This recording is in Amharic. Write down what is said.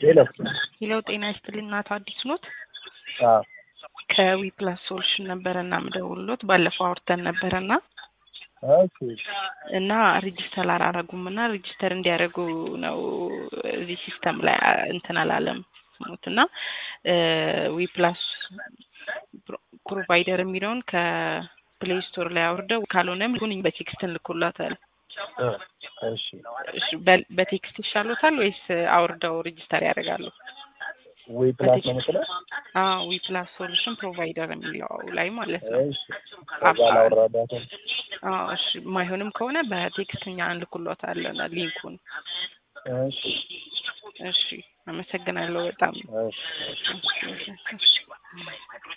ሄሎ ሄሎ ጤና ይስጥልኝ እናቶ አዲስ ኖት? አዎ ከዊ ፕላስ ሶሉሽን ነበረና ምደውሎት ባለፈው አውርተን ነበረና ኦኬ እና ሬጂስተር አላረጉም እና ሬጂስተር እንዲያደርጉ ነው እዚህ ሲስተም ላይ እንትን አላለም ስሙት እና ዊ ፕላስ ፕሮቫይደር የሚለውን ከፕሌይ ስቶር ላይ አውርደው ካልሆነም ሁን በቴክስት እንልኩላታል። እ እሺ እሺ፣ በ- በቴክስት ይሻሎታል ወይስ አውርደው ሬጂስተር ያደርጋሉ? ወይ ፕላስ ነው የምትለው? አዎ ዊ ፕላስ ሶሉሽን ፕሮቫይደር የሚለው ላይ ማለት ነው። እሺ ከዛ ላወራዳትም አዎ እሺ፣ የማይሆንም ከሆነ በቴክስት እኛ እንልኩሎታለን ሊንኩን። እሺ እሺ፣ አመሰግናለሁ በጣም እሺ እሺ፣ እሺ፣ እሺ።